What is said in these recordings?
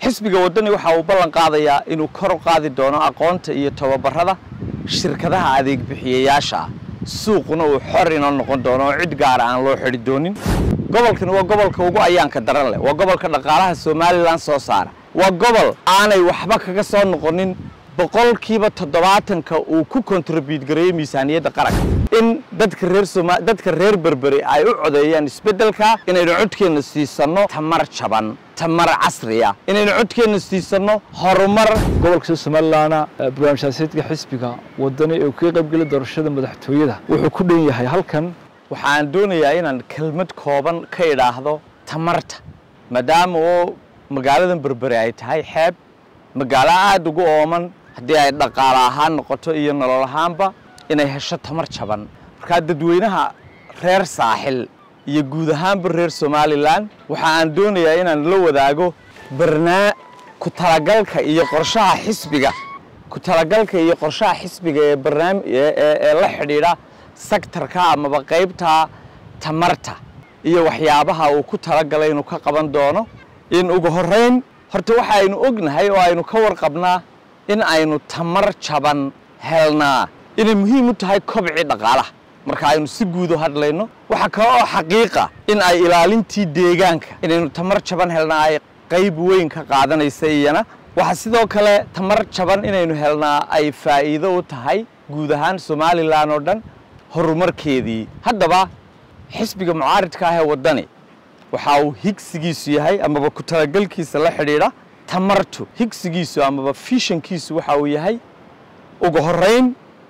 xisbiga waddani waxa uu ballan qaadayaa inuu kor u qaadi doono aqoonta iyo tababarada shirkadaha adeeg bixiyayaasha ah suuquna uu xor inoo noqon doono oo cid gaara aan loo xidhi doonin gobolkani waa gobolka ugu ayaanka daran leh waa gobolka dhaqaalaha somalilan soo saara waa gobol aanay waxba kaga soo noqonin boqolkiiba toddobaatanka uu ku kontribute gareeyo miisaaniyadda qaranka in dadka reer soma dadka reer berberi ay u codeeyaan isbeddelka inaynu codkeenna siisanno tamar jaban tamar casriya inaynu codkeenna siisanno horumar gobolka somalilanna barnaamij siyaasadeedka xisbiga wadani ee kaga qaybgeli doorashada madaxtooyada wuxuu ku dhan yahay halkan waxaan doonayaa inaan kelmad kooban ka idhaahdo tamarta maadaama oo magaaladan berberi ay tahay xeeb magaalo aada ugu ooman haddii ay dhaqaale ahaan noqoto iyo nolol ahaanba inay hesho tamar jaban markaa dadweynaha reer saaxil iyo guud ahaanba reer somalilan waxa aan doonayaa inaan la wadaago barnaa ku talagalka iyo qorshaha xisbiga ku talagalka iyo qorshaha xisbiga ee barnaami ee la xidhiidha sektarka amaba qaybta tamarta iyo waxyaabaha uu ku talagalay inuu ka qaban doono in ugu horrayn horta waxa aynu ognahay oo aynu ka warqabnaa in aynu tamar jaban helnaa inay muhiim u tahay kobcii dhaqaalaha marka aynu si guud u hadlayno waxaa kale oo xaqiiqa in ay ilaalintii deegaanka inaynu tamar jaban helnaa ay qayb weyn ka qaadanaysa iyana waxaa sidoo kale tamar jaban inaynu helnaa ay faa'iido u tahay guud ahaan somalilan oo dhan horumarkeedii haddaba xisbiga mucaaridka ah ee waddani waxa uu higsigiisu yahay amaba ku talagalkiisa la xidhiidha tamartu higsigiisu amaba fishankiisu waxa uu yahay ugu horrayn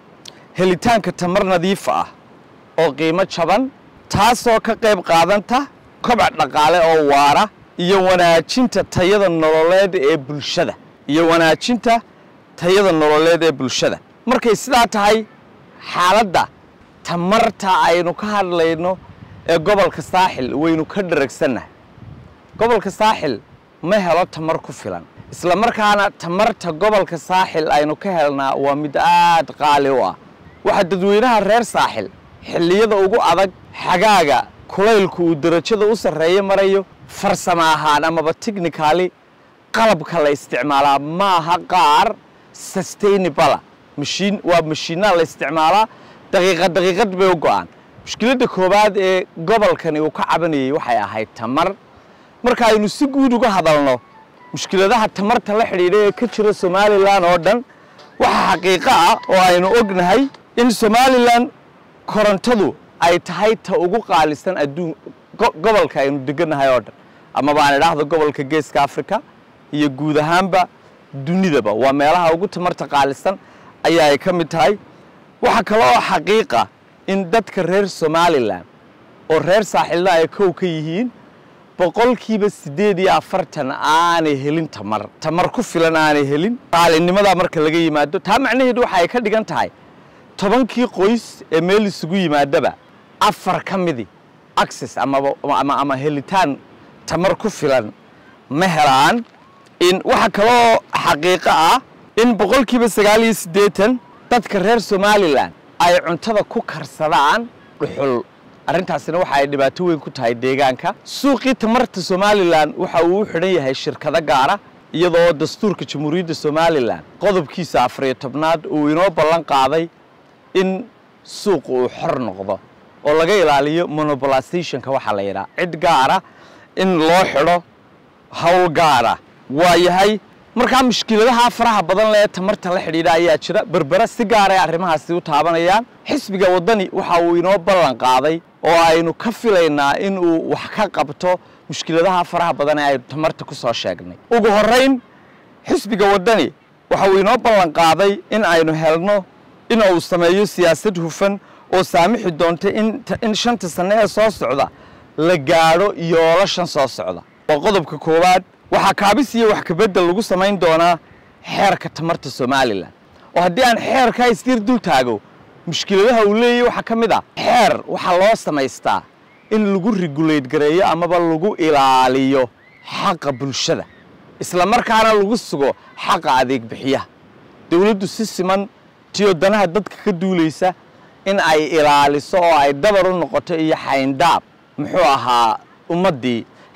helitaanka tamar nadiifa ah oo qiimo jaban taasoo ka qayb qaadanta kobac dhaqaale oo waara iyo wanaajinta tayada nololeed ee bulshada iyo wanaajinta tayada nololeed ee bulshada markay sidaa tahay xaaladda tamarta aynu ka hadlayno ee gobolka saaxil waynu ka dharagsannahay gobolka saaxil ma helo tamar ku filan isla markaana tamarta gobolka saaxil aynu ka helnaa waa mid aad qaali u ah waxaa dadweynaha reer saaxil xilliyada ugu adag xagaaga kulaylku uu darajada u sarreeyo marayo farsamo ahaan amaba technicali qalabka la isticmaalaa ma aha qaar sustainabala mashiin waa mashiinaa la isticmaalaa daqiiqad daqiiqad bay u go'aan mushkiladda koowaad ee gobolkani uu ka cabanayay waxay ahayd tamar marka aynu si guud uga hadalno mushkiladaha tamarta la xidhiidha ee ka jira somalilan oo dhan waxaa xaqiiqo ah oo aynu ognahay in somalilan korontadu ay tahay ta ugu qaalisan adduun gobolka aynu degannahay oo dhan amaba aan idhaahdo gobolka geeska africa iyo guud ahaanba dunidaba waa meelaha ugu tamarta qaalisan ayaa ay ka mid tahay waxaa kale oo xaqiiqa in dadka reer somalilan oo reer saaxilna ay kow ka yihiin boqolkiiba siddeed iyo afartan aanay helin tamar tamar ku filan aanay helin qaalinimadaa marka laga yimaado taa macnaheedu waxa ay ka dhigan tahay tobankii qoys ee meel isugu yimaadaba afar ka midi access amaba ama ama helitaan tamar ku filan ma helaan in waxa kaloo xaqiiqo ah in boqolkiiba sagaal iyo siddeetan dadka reer somalilan ay cuntada ku karsadaan dhuxul arrintaasina waxa ay dhibaato weyn ku tahay deegaanka suuqii tamarta somalilan waxa uu u xidhan yahay shirkado gaara iyadoo dastuurka jamhuuriyadda somalilan qodobkiisa afariyo tobnaad uu inoo ballan qaaday in suuqu uu xor noqdo oo laga ilaaliyo monopolizationka waxaa la yidhaha cid gaara in loo xidho howl gaara waa yahay markaa mushkiladaha faraha badan lee tamarta la xidhiidha ayaa jira berbera si gaara ay arrimahaasi u taabanayaan xisbiga waddani waxa uu inoo ballan qaaday oo aynu ka filaynaa in uu wax ka qabto mushkiladaha faraha badan ee aynu tamarta ku soo sheegnay ugu horrayn xisbiga waddani waxa uu inoo ballan qaaday in aynu helno in uu sameeyo siyaasad hufan oo saamixi doonta in shanta sanne ee soo socda la gaadho yoolo shan soo socda waa qodobka koowaad waxaa kaabis iyo wax kabeddel lagu samayn doonaa xeerka tamarta somalilan oo haddii aan xeerkaa isdiir dul taago mushkiladaha uu leeyahy waxaa ka mid ah xeer waxaa loo samaystaa in lagu regulate gareeyo amaba lagu ilaaliyo xaqa bulshada isla markaana lagu sugo xaqa adeeg bixiyaha dowladdu si siman tiyo danaha dadka ka duulaysa in ay ilaaliso oo ay dabar u noqoto iyo xayndaab muxuu ahaa ummaddii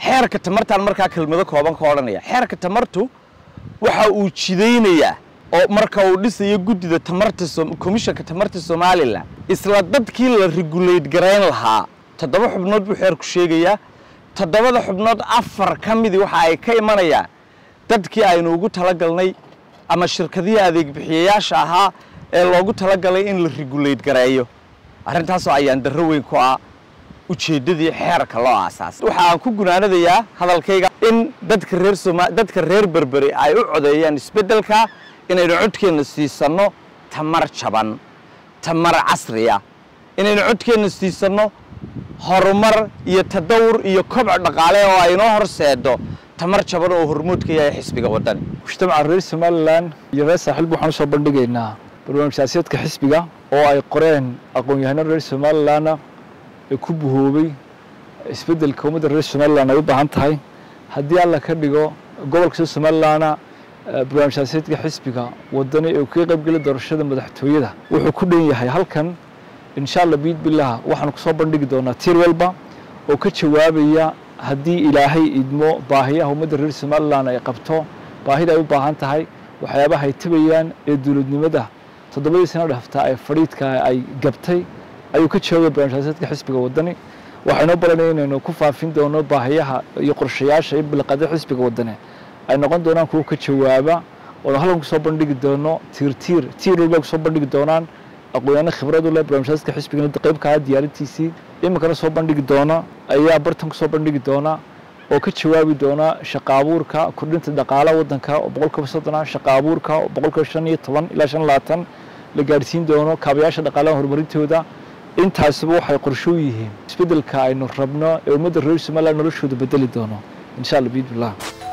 xeerka tamartaan markaa kelmado kooban ka odhanaya xeerka tamartu waxa uu jidaynayaa oo marka uu dhisayo guddida tamarta komishanka tamarta somalilan isla dadkii la regulate garayn lahaa toddoba xubnood buu xeerku sheegayaa toddobada xubnood afar ka midii waxa ay ka imanayaan dadkii aynu ugu talagalnay ama shirkadihii adeeg bixiyayaasha ahaa ee loogu talagalay in la regulate gareeyo arrintaasoo ayaan darro weyn ku ah ujeeddadii xeerka loo aasaasay waxa aan ku gunaanadayaa hadalkayga in dadka reer soma dadka reer berberi ay u codeeyaan isbeddelka inaynu codkeenna siisanno tamar jaban tamar casriya inaynu codkeenna siisanno horumar iyo tadawur iyo kobc dhaqaale oo aynoo horseedo tamar jaban oo hormuud ka yahay xisbiga waddani mujtamaca reer somalilan iyo reer saaxiilba waxaan usoo bandhigaynaa barnaamij siyaasadeedka xisbiga oo ay qoreen aqoon-yahano reer somalilanna ee ku buhoobay isbeddelka ummadda reer somalilan ay u baahan tahay haddii alla ka dhigo gobolka soo somalilanna barnaamij siyaasadeedka xisbiga waddani ee kaga qaybgeli doorashada madaxtooyada wuxuu ku dhan yahay halkan insha allah biid billah waxaanu kusoo bandhigi doonaa tiir walba oo ka jawaabaya haddii ilaahay idmo baahiyaha ummadda reer somalilan ay qabto baahida ay u baahan tahay waxyaabaha ay tabayaan ee dowladnimada toddobadii sano dhafta ee fadhiidka ay gabtay ayuu ka jawaabaya barnaamij siyaasadeedka xisbiga waddani waxaynoo baranaya inaynu ku faafin doono baahiyaha iyo qorshayaasha iyo bilqada xisbiga waddani ay noqon doonaan kuwo ka jawaaba oo halkan kusoo bandhigi doono tiir tiir tiir walba kusoo bandhigi doonaan aqoonyaano khibrad u leh barnaamijyaaska xisbigana qaybka ah diyaarintiisii iminkana soo bandhigi doona ayaa bartan kusoo bandhigi doona oo ka jawaabi doona shaqa abuurka kordhinta dhaqaalaha waddanka oo boqolkiiba soddona shaqa abuurka oo boqolkiiba shan iyo toban ilaa shan labaatan la gaadhsiin doono kaabayaasha dhaqaalaha horumarintooda intaasuba waxay qorsho u yihiin isbeddelka aynu rabno ee ummadda reer somaliland noloshooda bedeli doono insha allah biidbillah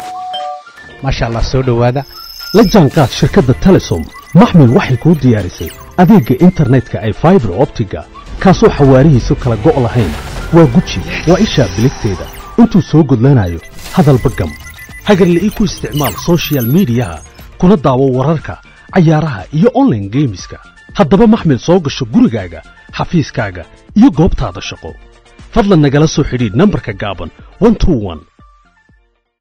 maasha allah soo dhowaada la jaanqaad shirkadda telesom maxmil waxay kuu diyaarisay adeegga internetka ay faibar optiga kaasoo xawaarihiisu kala go' lahayn waa guji waa ishaa biligteeda intuu soo gudlanayo hadalba gam hagarla ii ku isticmaal soshiyal miidiyaha kuna daawo wararka cayaaraha iyo onlaine geemiska haddaba maxmil soo gasho gurigaaga xafiiskaaga iyo goobtaada shaqo fadlan nagala soo xidhiidh nambarka gaaban